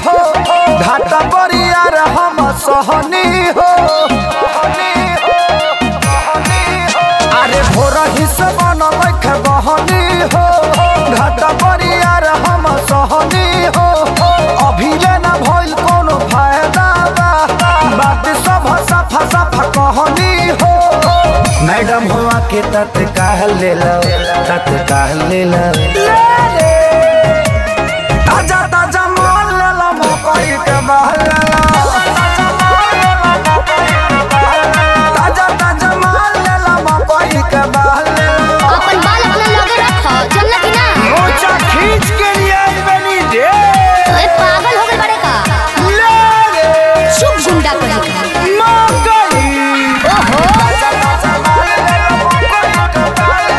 हो घाटा बरिया रे हम सहनी हो अरे भोर ही से बनल के बहनी हो घाटा बरिया रे हम सहनी हो अभी ले ना भइल कोनो फायदा बा बात सब सफा सफा कहनी हो मैडम हुआ के तत्काल ले लो तत्काल ले लो ताजा ताजा माल ले लो मकई के बहल ले लो ताजा ताजा माल ले लो मकई के बहल ले लो अपन बाल अपना लगे रखो चलना कि ना मोचा खींच के लिए आई बनी रे ओए पागल हो गए बड़े का ले रे शुभ गुंडा कहीं का मकई ओहो ताजा ताजा माल ले लो मकई के बहल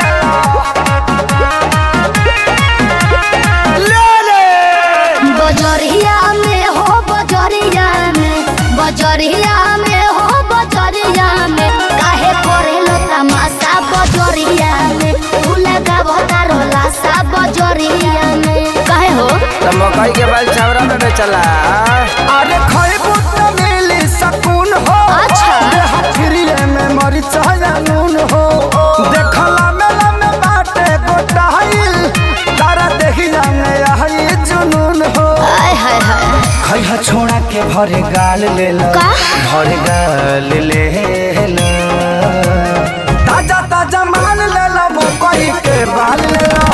ले लो ले रे बजरिया में हो बजरिया में बजरिया में हो बजरिया में काहे करेलो तमाशा बजरिया में तू लगाबो तारो लाशा बजरिया में काहे हो तो मकई के बाल छावरा में चला अरे खइबू त मिली सकून हो अच्छा। देह फ्रीए में मरिचा या नून हो देखला मेला में बाटे गोटाइल तारा देखिया में आई जुनून हो आय हाय हाय खइहा छोड़ा के भरे गाल ले लो का? भरे गाल ले लो ताजा ताजा माल ले लो मकई के बाल ले लो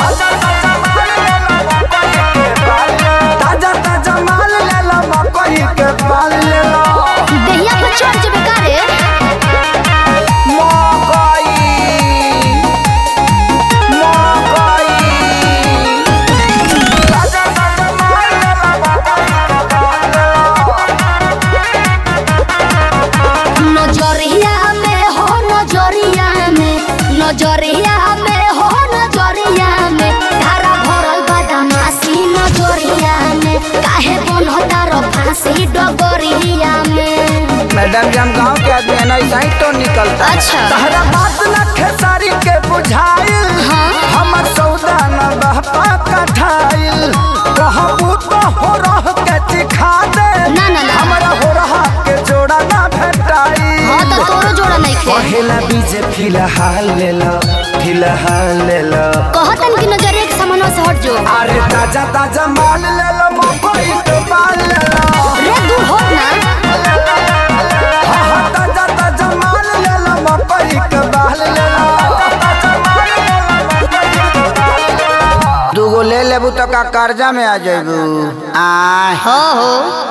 ताजा ताजा माल ले लो मकई के बाल ले लो देहिया पर चढ़ जबे का रे मकई मकई ताजा ताजा माल ले लो मकई के बाल ले लो नजरिया में हो नजरिया में नजरिया में हो नजरिया में धारा भरल बदमाशी नजरिया में काहे बनता रो फांसी डगरिया में मैडम जी हम गाँव के आदमी है ना ऐसा ही तो निकलता अच्छा तहरा बात न खेसारी के बुझाइल हाँ। हमर सौदा न बहपा कठाइल कहबू तो हो रह के चिखा दे ना, ना, ना। हमरा हो रहा के जोड़ा ना भेटाई हाँ तो तोरो जोड़ा नहीं खे पहला बीज फिलहाल ले लो फिलहाल ले लो कहतन कि नजरिया के सामने से हट जो अरे ताजा ताजा माल ले लो मकई के बाल ले लो रे दूर हो ना हाँ हाँ ताजा ताजा माल ले लो मकई के बाल ले लो दूगो ले लेबू तो का कर्जा में आ जाबू आ हो हो